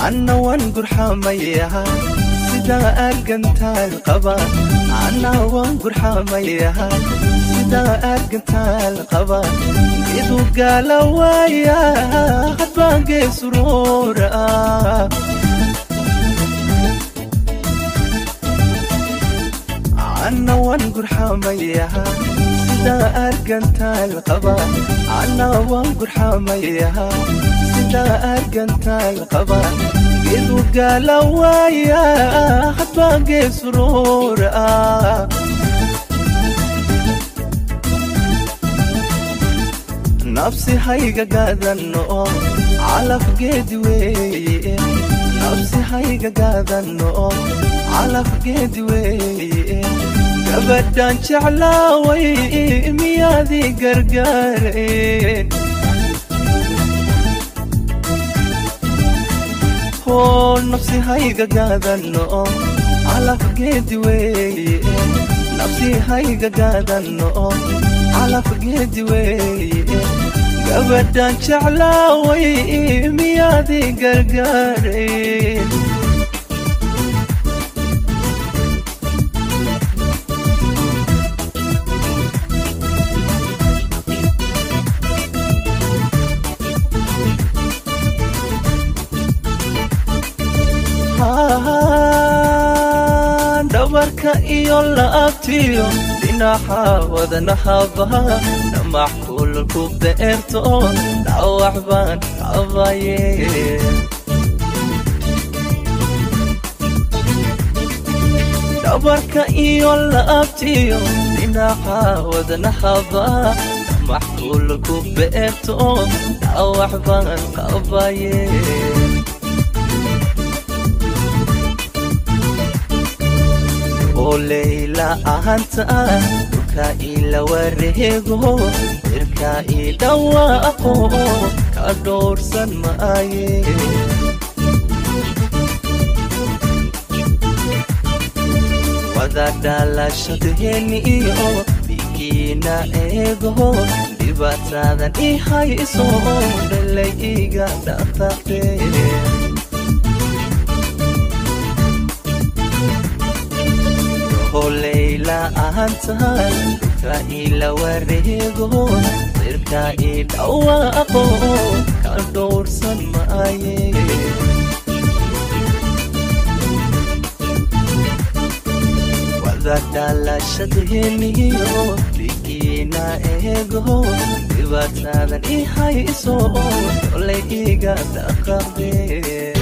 anna waan gurxamayaha sidaa argantaal qaba anna waan gurxamayaha sidaa argantaal qaba geedu gaala waaya hadbaan geesuroora anna waan gurxamayaha sidaa argantaal qaba anna waan gurxamayaha sidaa argantaal qaba geedu gaala waaya hadbaan geesuroora nafsi hayga gaadano calaf geedi weeye nafsi hayga gaadano calaf geedi weeye gabadhan jeclaaway miyaadii gargaareen hoo nafsi hayga gaadano calaf geedi weeye nafsi hayga gaadano calaf geedi weeye gabadhan jeclaaway miyaadii gargaareen dhabarka iyo laabtiyo dhinaxa wadanahaba dhamax kulalku beerto dhawax baan qabaye dhabarka iyo laabtiyo dhinaxa wadanahaba dhamax kulalku beerto dhawax baan qabaye oo layla ahanta dhulka ila wareego irka ii dhawaaqo ka dhowrsan maaye wada dhalashadheeni iyo dhigiina eego dhibaatadan i hayso dhalay iga dhaqaqee holayla ahantahay dhulka ila wareego dirka i dhawaaqo ka dhowrsan maaye wada dhalashadheeniyo dhigiina eego dhibaatadan i hayso dolay iga dhaqaqdee